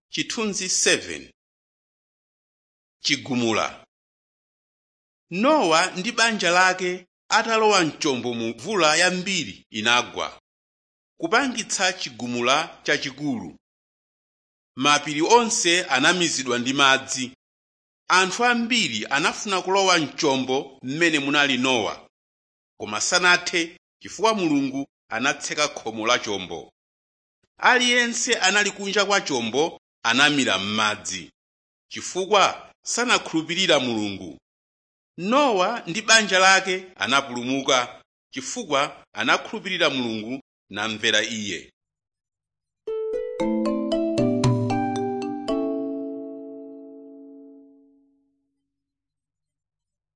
Chithunzi 7 Chigumula Nowa ndi banja lake atalowa mchombo mvula yambiri inagwa, kupangitsa chigumula chachikulu. Mapiri onse anamizidwa ndi madzi. Anthu ambiri anafuna kulowa mchombo m'mene munali Nowa, koma sanathe chifukwa Mulungu anatseka khomo la chombo. Aliyense anali kunja kwa chombo anamira m'madzi, chifukwa sanakhulupirira Mulungu. Nowa ndi banja lake anapulumuka chifukwa anakhulupirira Mulungu namvera Iye.